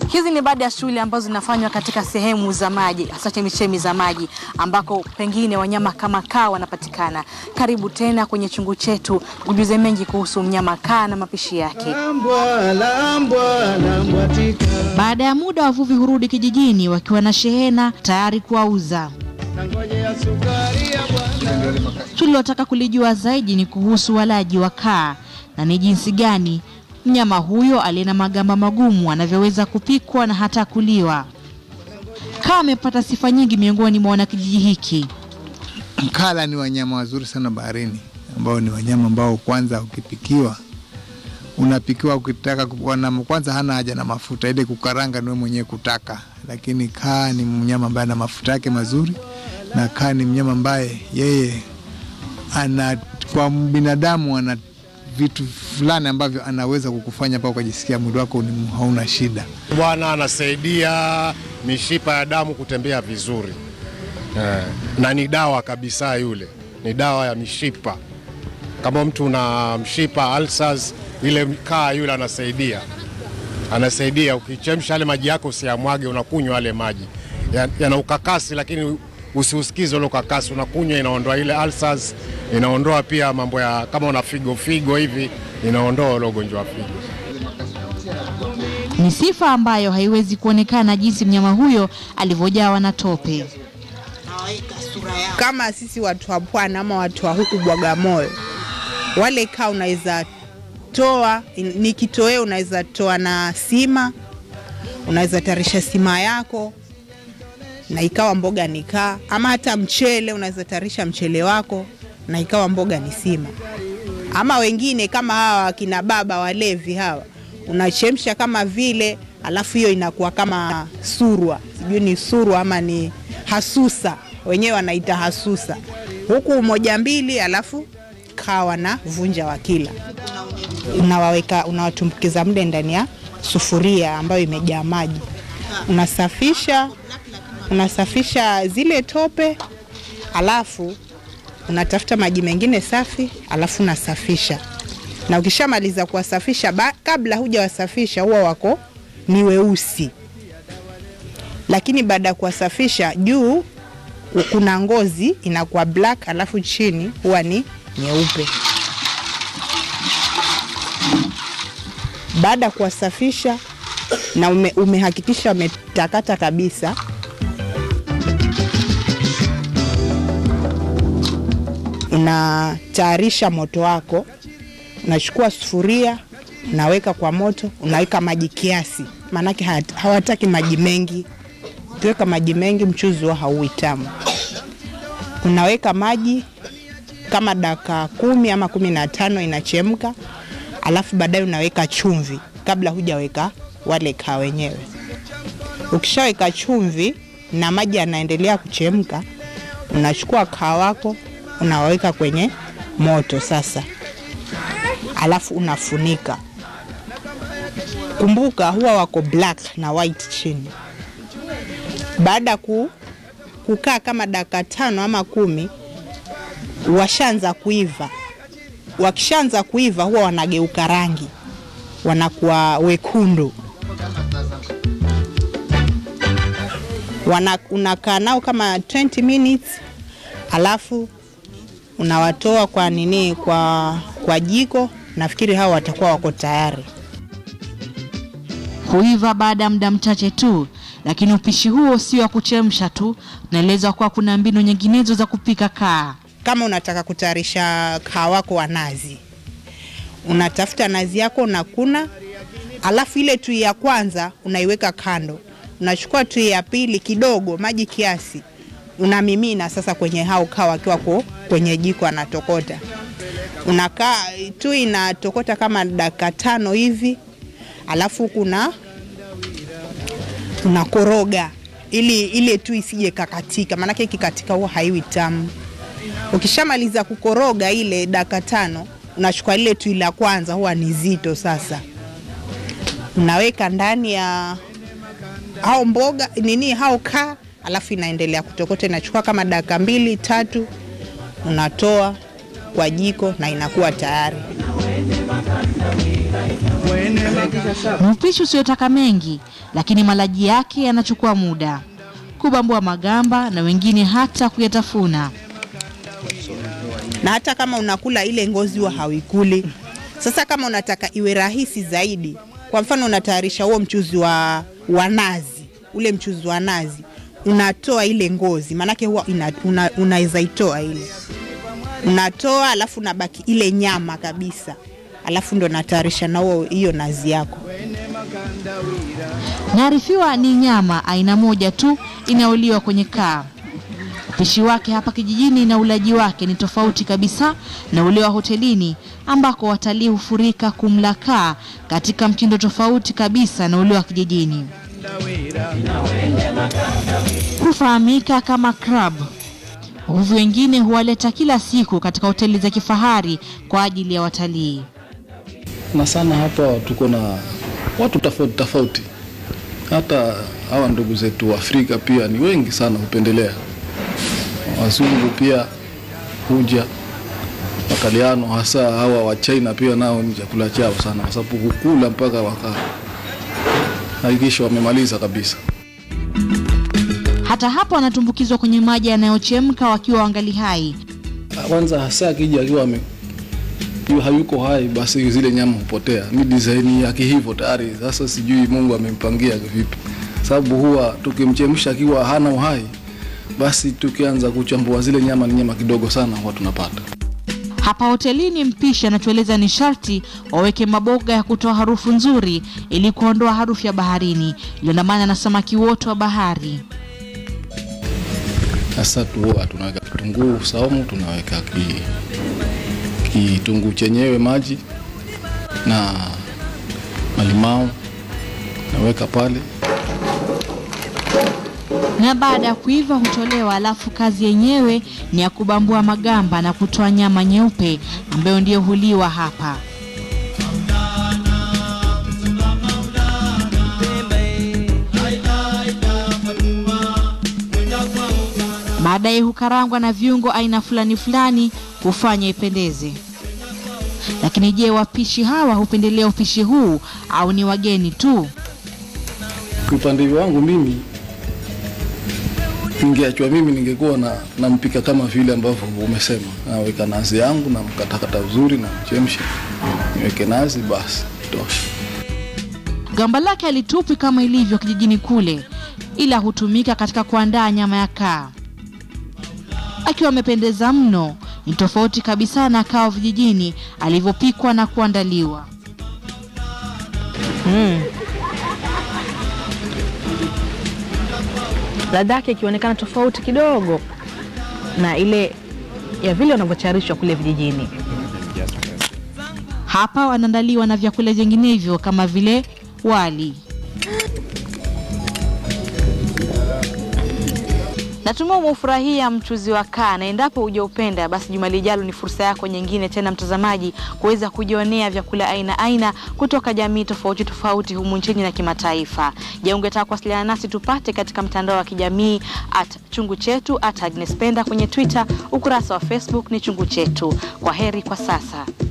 Hizi ni baadhi ya shughuli ambazo zinafanywa katika sehemu za maji, hasa chemichemi za maji ambako pengine wanyama kama kaa wanapatikana. Karibu tena kwenye chungu chetu, ujuze mengi kuhusu mnyama kaa na mapishi yake. Lambwa, lambwa, lambwa tika. Baada ya muda, wavuvi hurudi kijijini wakiwa na shehena tayari kuwauza. Nangojea sukari ya bwana. Tulilotaka kulijua zaidi ni kuhusu walaji wa kaa na ni jinsi gani mnyama huyo aliye na magamba magumu anavyoweza kupikwa na hata kuliwa. Kaa amepata sifa nyingi miongoni mwa wanakijiji hiki. Kala ni wanyama wazuri sana baharini, ambao ni wanyama ambao kwanza ukipikiwa unapikiwa ukitaka kuona, kwanza hana haja na mafuta, ile kukaranga niwe mwenyewe kutaka. Lakini kaa ni mnyama ambaye ana mafuta yake mazuri, na kaa ni mnyama ambaye yeye ana kwa binadamu ana vitu fulani ambavyo anaweza kukufanya mpaka ukajisikia mwili wako ni- hauna shida. Bwana anasaidia mishipa ya damu kutembea vizuri eh, na ni dawa kabisa. Yule ni dawa ya mishipa. Kama mtu una mshipa ulcers, ile kaa yule anasaidia, anasaidia. Ukichemsha yale maji yako usiyamwage, unakunywa yale maji Ya- yana ukakasi, lakini usiusikize ule ukakasi, unakunywa, inaondoa ile ulcers, inaondoa pia mambo ya kama una figo figo hivi, inaondoa ule ugonjwa wa figo. Ni sifa ambayo haiwezi kuonekana jinsi mnyama huyo alivyojawa na tope. kama sisi watu wa pwani ama watu wa huku Bwagamoyo, wale kaa unaweza toa ni kitoweo, unaweza toa na sima, unaweza tarisha sima yako na ikawa mboga ni kaa, ama hata mchele, unaweza tarisha mchele wako na ikawa mboga ni sima. Ama wengine kama hawa wakina baba walevi hawa, unachemsha kama vile, alafu hiyo inakuwa kama surwa, sijui ni surwa ama ni hasusa, wenyewe wanaita hasusa, huku moja mbili, alafu kawa na vunja wa kila unawaweka unawatumbukiza mle ndani ya sufuria ambayo imejaa maji, unasafisha unasafisha zile tope, alafu unatafuta maji mengine safi, alafu unasafisha. Na ukishamaliza kuwasafisha, ba- kabla hujawasafisha huwa wako ni weusi, lakini baada ya kuwasafisha juu kuna ngozi inakuwa black, alafu chini huwa ni nyeupe. Baada ya kuwasafisha na ume, umehakikisha umetakata kabisa, unatayarisha moto wako, unachukua sufuria, unaweka kwa moto, unaweka maji kiasi, maanake hat- hawataki maji mengi. Ukiweka maji mengi, mchuzi huwa hauwi tamu. Unaweka maji kama dakika kumi ama kumi na tano inachemka, alafu baadaye unaweka chumvi kabla hujaweka wale kaa wenyewe. Ukishaweka chumvi na maji yanaendelea kuchemka, unachukua kaa wako unaweka kwenye moto sasa, alafu unafunika. Kumbuka huwa wako black na white chini. Baada ya ku, kukaa kama dakika tano ama kumi, washaanza kuiva. Wakishaanza kuiva huwa wanageuka rangi, wanakuwa wekundu. Wana, unakaa nao kama 20 minutes, alafu unawatoa kwa nini, kwa, kwa jiko. Nafikiri hao watakuwa wako tayari. Huiva baada ya muda mchache tu, lakini upishi huo sio wa kuchemsha tu. Naelezwa kuwa kuna mbinu nyinginezo za kupika kaa. Kama unataka kutayarisha kaa wako wa nazi, unatafuta nazi yako unakuna, alafu ile tui ya kwanza unaiweka kando, unachukua tui ya pili kidogo, maji kiasi, unamimina sasa kwenye hao kaa wakiwa ko kwenye jiko anatokota. Unakaa tui inatokota kama dakika tano hivi, alafu kuna unakoroga ili ile tu isije kakatika, maanake ikikatika huwa haiwi tamu. Ukishamaliza kukoroga ile dakika tano, unachukua lile tui la kwanza, huwa ni zito sasa, unaweka ndani ya hao mboga nini, hao kaa, alafu inaendelea kutokota, inachukua kama dakika mbili tatu, unatoa kwa jiko na inakuwa tayari. Ni upishi usiotaka mengi, lakini malaji yake yanachukua muda kubambua magamba na wengine hata kuyatafuna. na hata kama unakula ile ngozi huwa hauikuli. Sasa kama unataka iwe rahisi zaidi, kwa mfano unatayarisha huo mchuzi wa, wa nazi, ule mchuzi wa nazi unatoa ile ngozi, maanake huwa ina- una- unaweza itoa ile, unatoa alafu unabaki ile nyama kabisa, alafu ndo natayarisha na huo hiyo nazi yako. Naarifiwa ni nyama aina moja tu inayoliwa kwenye kaa. Upishi wake hapa kijijini na ulaji wake ni tofauti kabisa na ule wa hotelini ambako watalii hufurika kumla kaa katika mtindo tofauti kabisa na ule wa kijijini. Hufahamika kama crab. Wavuvi wengine huwaleta kila siku katika hoteli za kifahari kwa ajili ya watalii. na sana hapa tuko na watu tofauti tofauti, hata hawa ndugu zetu wa Afrika pia ni wengi sana hupendelea. Wazungu pia huja, Wataliano hasa hawa wa China pia nao ni chakula chao sana, kwa sababu hukula mpaka waka hakikisha wamemaliza kabisa. Hata hapo wanatumbukizwa kwenye maji yanayochemka wakiwa wangali hai. Kwanza hasa akija akiwa ame yu hayuko hai, basi zile nyama hupotea. Mi design yake hivyo tayari. Sasa sijui Mungu amempangia vipi, sababu huwa tukimchemsha akiwa hana uhai, basi tukianza kuchambua zile nyama, ni nyama kidogo sana huwa tunapata. Hapa hotelini mpishi anatueleza ni sharti waweke maboga ya kutoa harufu nzuri ili kuondoa harufu ya baharini iliyoandamana na samaki wote wa bahari. Sasa tu huwa tunaweka kitunguu saumu, tunaweka ki, kitunguu chenyewe maji na malimao naweka pale Na baada ya kuiva hutolewa, alafu kazi yenyewe ni ya kubambua magamba na kutoa nyama nyeupe ambayo ndiyo huliwa hapa. Baadaye hukarangwa na viungo aina fulani fulani kufanya ipendeze. Lakini je, wapishi hawa hupendelea upishi huu au ni wageni tu? upande wangu mimi ningeachwa mimi ningekuwa na nampika kama vile ambavyo umesema, naweka nazi yangu na mkatakata vizuri na mchemsha, niweke nazi basi tosha. Gamba lake halitupwi kama ilivyo kijijini kule, ila hutumika katika kuandaa nyama ya kaa. Akiwa amependeza mno, ni tofauti kabisa na kaa wa vijijini alivyopikwa na kuandaliwa. ladha yake ikionekana tofauti kidogo na ile ya vile wanavyotayarishwa kule vijijini. Hapa wanaandaliwa na vyakula vinginevyo kama vile wali. Natumai umeufurahia mchuzi wa kaa, na endapo hujaupenda basi juma lijalo ni fursa yako nyingine tena, mtazamaji, kuweza kujionea vyakula aina aina kutoka jamii tofauti tofauti humu nchini na kimataifa. Je, ungetaka kuwasiliana nasi tupate katika mtandao wa kijamii at chungu chetu at Agnes Penda kwenye Twitter, ukurasa wa Facebook ni chungu chetu. Kwa heri kwa sasa.